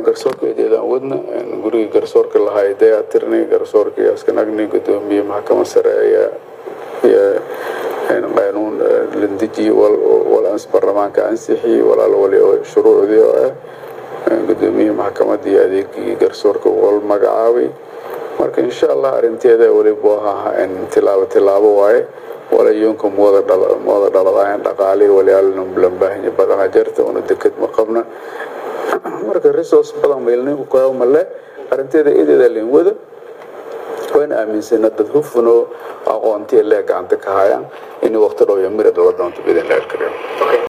garsoorka eedeedaan wadna gurigii garsoorka lahaa dayaa tirnay garsoorkii askanagni gudoomiye maxkamad sare ayaa qaanuun landejiye wal baarlamaanka ansixiyey walaalo wali oo shuruucdii oo ah gudoomiye maxkamadii adeegii garsoorka wal magacaabay marka insha allah arinteeda waliba ahaa tilaabo tilaabo waaye walayoonka mooda dhaladayan dhaqaali waliyaalna lambaahinya badana jarta una deked ma qabna marka resource badan maylninku kayo male arinteeda eedeeda leen wada wayna aaminsana dad hufunoo aqoontiya lee gacanta ka hayaan in waqti dhow iyo mira dhala doonto bidin leer kariyo